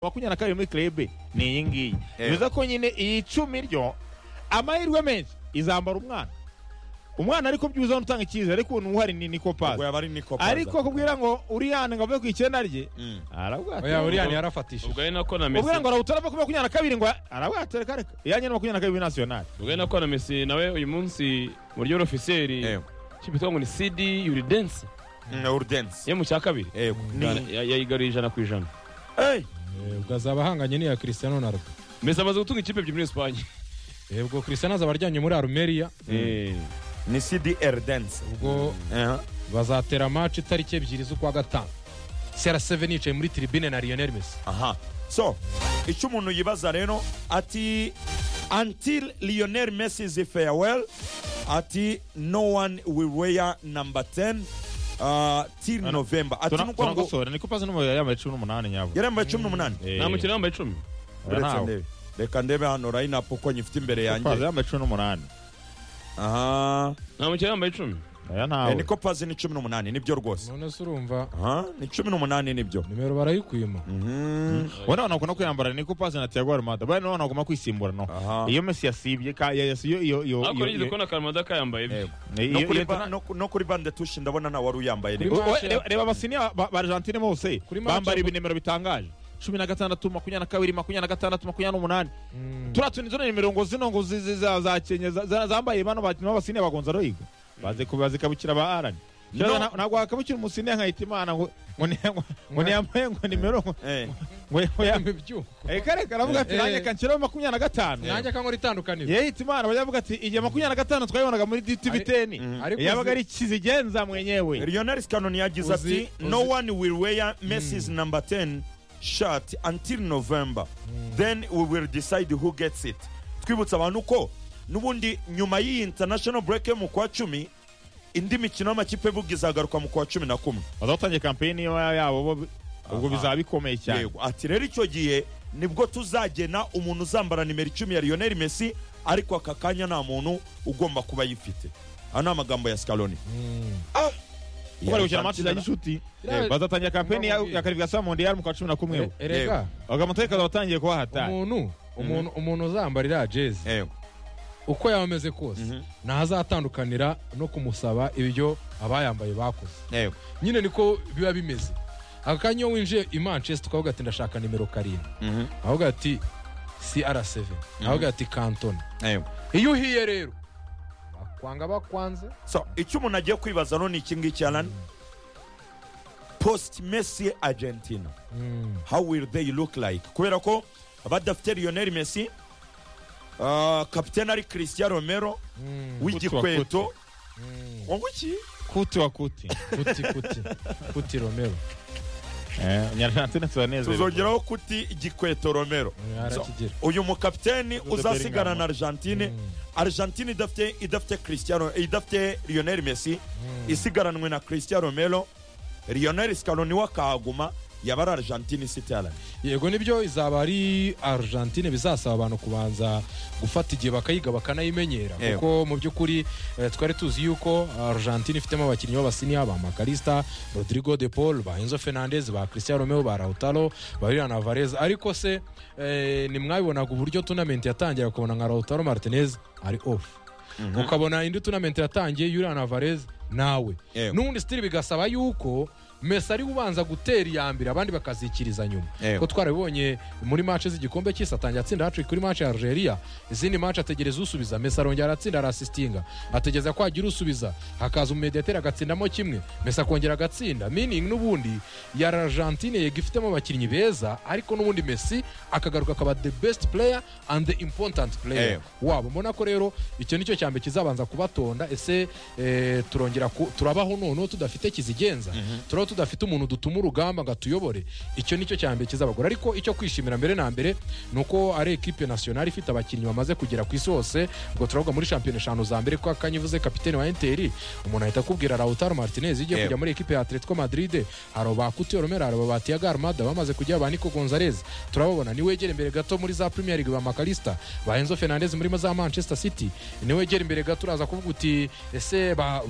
makumyabiri na kabiri muri kerebe ni iyi ngiyi bivuze ko nyine iyi icumi ryo amahirwe menshi izambara umwana umwana ariko byuza utanga icyizere ariko ukuntu uhari ni ubwo nikopazi yaba ari niko ariko kubwira ngo uriyane ngo ave ku icyenda rye Mm. oya arabwatera uriyani yarafatishije ubwo ari nako na ubwira mesi ngo arawutara kuri makumyabiri na kabiri ngo arabwatera kareka iyanye na makumyabiri na kabiri nasiyonari ubwo ari nako na mesi nawe uyu munsi mu ryo ofiseri cyitwa ngo ni sidi yuridense urudensi yo mu cya kabiri yego Ya- ya- yayigaruye ijana ku ijana Hey! ubwo azaba ahanganye n'iya Cristiano na Ronaldo mesi amaze gutunga ikipe ebyiri muri esipanye Eh, ubwo Cristiano azaba aryamye muri Armeria ni sidi erudensi ubwo bazatera match itariki ebyiri z'ukwa gatanu CR7 yicaye muri tribune na Lionel Messi aha so icyo umuntu yibaza rero ati until lionel messi is farewell ati no one will wear number 10 uh, till Ano, november ati nukuvuga ngo turakosora nikopazi n'umubiri yambaye cumi n'umunani nyabwo yaremba cumi n'umunani nta mukino yambaye icumi uretse ndebe reka ndebe hano rayinapu uko nyifite imbere nikopazi yanjye yambaye cumi n'umunani aha nta mukino yambaye icumi aya Eh, ntawe niko pazi ni cumi n'umunani nibyo rwose none se urumva aha ni cumi n'umunani nibyo nimero barayikwima Mhm. wowe nawe ntabwo kwiyambara nikopazi na tiago armada bari nawe nagomba kwisimbura no aha iyo mesi yasibye ka ya- yasi- iyo iyo iyo ariko nigeze iyo- kubona karamada kayambaye Eh, ibyo iyo- no iyo- kuri iyo- ba- no- no kuri bande tushi ndabona nta wari uyambaye Kuri nibyo Wowe, reba- reba abasiniya ba ba argentine bose Kuri match bambara ya- ibinimero bitangaje cumi na gatandatu makumyabiri na kabiri makumyabiri na gatandatu makumyabiri n'umunani turiya tuni zo ni nimero ngo zino ngo zi- zi- za za kenya za- za- zambaye bano bakinnyi b'abasiniya bagonza rohiga baze ku- bazikabukira ba arani No. Kera nta- ntabwo wakabukira umusiniya nkahita imana ngo ngo ni- ngo- ngo niyambaye ngo nimero ngo Eh, ngo yambaye ibyuho reka reka aravuga ati Eh. nanjye kanshyiraho makumyabiri na gatanu nanjye akankora itandukaniro yehita imana bajya bavuga ati igihe makumyabiri na gatanu twayibonaga muri ditiviteni Mhm. Ariko yabaga uzi- ari kizigenza mwenyewe lionel scanoni yagize Uzi- ati no uzi- one will wear messis number 10 shirt until november then we will decide who gets it twibutsa abantu ko n'ubundi nyuma y'iyi international break yo mu kwa cumi indi mikino y'amakipe bugi izagaruka mu kwa cumi na kumwe bazatangiye kampeyini yo yabo bo ubwo Aha. bizaba bikomeye cyane yego ati rero icyo gihe nibwo tuzagena umuntu uzambara nimero icumi ya lionel messi ariko aka kanya nta muntu ugomba kuba ayifite ano ni amagambo ya scaroni kuko bari gukina match za gishuti Iriya- bazatangira kampeyini ya- ya karivigasiyo mondiyari mu kwa cumi na kumwe erega agamutegeko batangiye kuba hatari umuntu umuntu umuntu uzambara iriya jezi yego uko yaba ameze kose Mhm. ntazatandukanira no kumusaba ibyo abayambaye bakoze yego nyine niko biba bimeze aka kanya iyo winjiye i manchester ukavuga ati ndashaka nimero karindwi Mhm. avuga ati cr7 avuga ati kantona yego iyo uhiye rero bakwanga bakwanze so icyo umuntu agiye kwibaza no ni iki ngiki arani post messi argentina how will they look like kubera ko badafite lionel messi uh, kapitene ari christian romero Kuti wa w'igikweto ngo iki kuti wa kuti kuti kuti kuti romero Eh, nyarantine turanezerewe tuzongeraho kuti igikweto romero So, arakigira uyu mukapiteni Jude uzasigana Bellingham. na argentine argentine idafite idafite christiano idafite lionel messi isigaranwe na christian romero lionel scalo niwe akahaguma yaba ari argentine isitarane yego nibyo izaba ari argentine bizasaba abantu kubanza gufata igihe bakayiga bakanayimenyera Yego. kuko mu by'ukuri eh, twari tuzi yuko argentine ifitemo abakinnyi b'abasiniya ba makarista rodrigo de paul ba enzo fernandez ba christian romeo ba rautaro ba julian alvarez ariko se eh, nimwabibonaga uburyo tunamenti yatangira ukabona nka rautaro martinez ari off ukabona indi tunamenti yatangiye julian alvarez nawe Yego. n'ubundi sitiri bigasaba yuko mesi ari we ubanza gutera iya mbere abandi bakazikiriza nyuma Yego. ko twarabibonye muri mace z'igikombe cy'isi atangira atsinda hatrick kuri mace ya algeria izindi mace ategereza usubiza mesi arongera aratsinda arasisitinga ategereza ko hagira usubiza hakaza umumediateri agatsindamo kimwe mesi akongera agatsinda meaning n'ubundi ya argentine yego ifitemo abakinnyi beza ariko n'ubundi mesi akagaruka akaba the best player and the important player Yego. wabo mbona ko rero icyo nicyo cya mbere kizabanza kubatonda ese eh, turongera ku- turabaho noneho tudafite kizigenza turaho tudafite umuntu dutuma urugamba ngo atuyobore icyo nicyo cya mbere kizabagora ariko icyo kwishimira mbere na mbere ni uko ari ekipe nasiyonari ifite abakinnyi bamaze kugera ku isi hose ubwo turavuga muri shampiyona eshanu za mbere ko akanya uvuze kapitene wa enteri umuntu ahita akubwira rautaro martinez igiye Yego. kujya muri ekipe ya atletico madrid hari ba kutio romero hari ba tiago armada bamaze kujya ba nico gonzalez turababona niwegere imbere gato muri za premier league ba makarista ba enzo fernandez muri za manchester city niwegere imbere gato uraza kuvuga uti ese ba-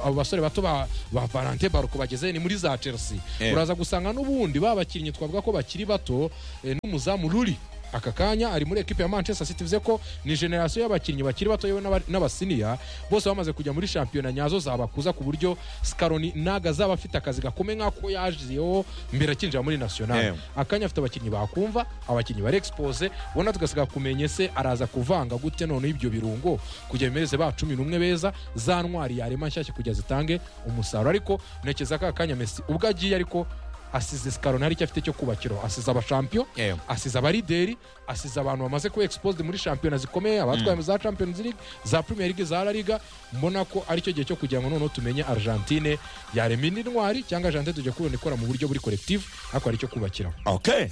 abo basore bato ba ba valente baruko bageze ni muri za chelsea Eh. uraza gusanga n'ubundi babakinnyi twavuga ko bakiri bato eh, n'umuzamu ruri aka kanya ari muri ekipe ya manchester city bivuze ko ni generasiyo y'abakinnyi bakiri bato yewe n'aba- n'abasiniya bose bamaze kujya muri shampiyona nyazo zabakuza ku buryo scaroni ntago azaba afite akazi gakomeye nk'ako yajeho mbere akinjira muri nationale Eh. akanya afite abakinnyi bakumva abakinnyi bari expose ubona tugasiga kumenye se araza kuvanga gute none ibyo birungo kugira bimereze ba cumi n'umwe beza za ntwari yarema nshyashya kugira zitange umusaruro ariko ntekereza ko aka kanya mesi ubwo agiye ariko asize sikaroni hari icyo afite cyo kubakiro asize abashampiyo Eh. asize abarideri asize abantu bamaze kuba exposed muri shampiyona zikomeye abatwaye mu za champions league za premier league za la liga mbona ko aricyo gihe cyo kugira ngo noneho tumenye argentine yarema indi ntwari cyangwa argentine tujya kubona ikora mu buryo buri collective ariko hari icyo kubakiraho okay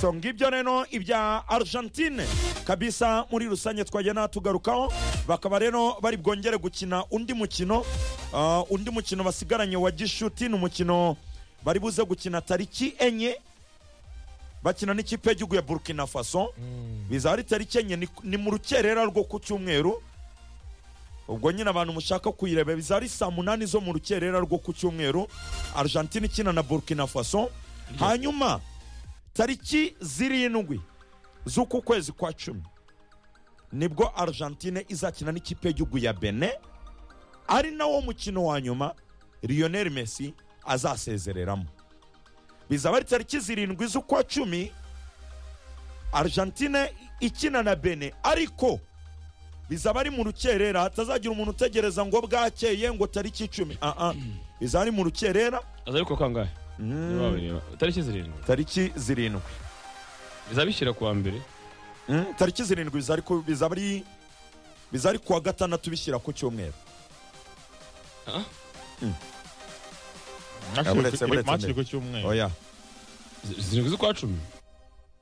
so ngibyo rero ibya argentine kabisa muri rusange twagenda tugarukaho bakaba rero bari bwongere gukina undi mukino Ah, undi mukino basigaranye wa gishuti ni umukino bari buze gukina tariki enye bakina n'ikipe y'igihugu ya burkina faso biza ari tariki enye ni, ni mu rukerera rwo ku cyumweru ubwo nyine abantu mushaka kuyireba biza ari saa munani zo mu rukerera rwo ku cyumweru argentine ikina na burkina faso hanyuma tariki zirindwi z'uku kwezi kwa cumi nibwo argentine izakina n'ikipe y'igihugu ya bene ari nawo mukino wa nyuma lionel messi azasezereramo bizaba ari tariki zirindwi z'ukwa cumi argentine ikina na bene ariko bizaba ari mu rukerera hatazagira umuntu utegereza ngo bwakeye ngo tariki icumi aa bizaba ari mu rukerera aza ariko kangahe Ntibabareba. tariki zirindwi tariki zirindwi bizabishyira ku wa mbere Mm, tariki zirindwi biza ari ku- bizaba ari biza ari kuwa gatandatu bishyira ku cyumweru Ah? Mm. Buretse- buretse match mbere. iri ku cyumweru oya Z- zirindwi z'ukwa cumi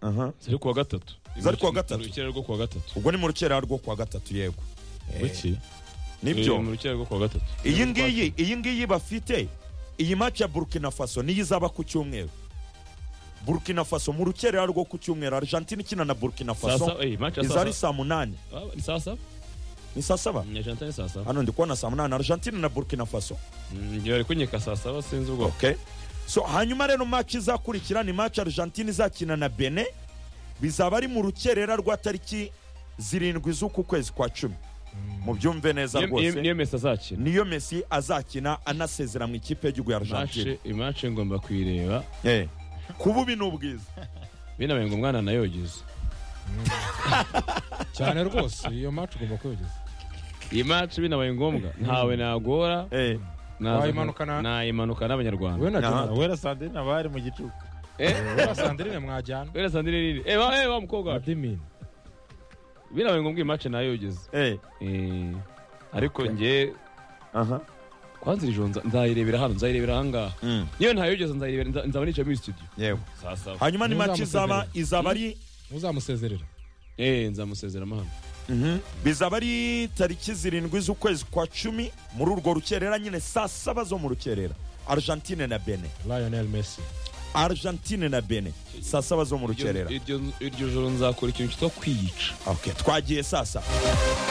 Aha. zari kuwa gatatu Zari kuwa gatatu. mu rukera rwo kuwa gatatu ubwo ni mu rukerera rwo kuwa gatatu yego Eh, Wiki. Eh, mu nibyo rukera rwo kuwa gatatu iyi ngiyi iyi ngiyi bafite iyi match ya burkina faso niyo izaba ku cyumweru burkina faso mu rukerera rwo ku cyumweru argentine ikina na burkina saa faso saba eh, match ya iza saa ari saa munani saba Ah, ni saa saba ni saa saba nyajanta ni saa saba hano ndi kubona saa munani argentine na burkina faso Mm, njye bari kunyeka saa saba sinzi ubwoko okay so hanyuma rero match izakurikira ni match argentine izakina na bene bizaba ari mu rukerera rwa tariki zirindwi z'uku kwezi kwa cumi mubyumve neza Niyo- niyo- rwose niyo mesi azakina niyo messi azakina anasezera mu ikipe y'igihugu ya argentine Match- match ngomba kuyireba Eh. ku bubi ni ubwiza binabaye ngo umwana nayogeze cyane rwose iyo match ugomba kuyogeza iyi match binabaye ngombwa ntawe nagora Eh. naza- Wayimanukana- nayimanukana n'abanyarwanda wowe na Aha. jonathan wera sandrine abari mu gicuku wowe na sandrine mwajyana wera sandine nini eh wa eh wa mukobwa wacu adimini binabaye ngombwa iyi match nayogeze Eh. eh ariko njye aha kwanza iri joro nza- nzayirebera hano nzayirebera ahangaha Mm. niyo ntayogeze nzayirebera nza- nzaba nicaye muri studio yego saa saba hanyuma ni match izaba Ntuzamusezerere. izaba ari muzamusezerera eh nzamusezeramo hano Mhm. bizaba ari tariki zirindwi z'ukwezi kwa cumi muri urwo rukerera nyine saa saba zo mu rukerera argentine na bene lionel messi argentine na bene saa saba zo mu rukerera iryo iryo joro nzakora ikintu cyitwa kwiyica okay. twagiye saa saba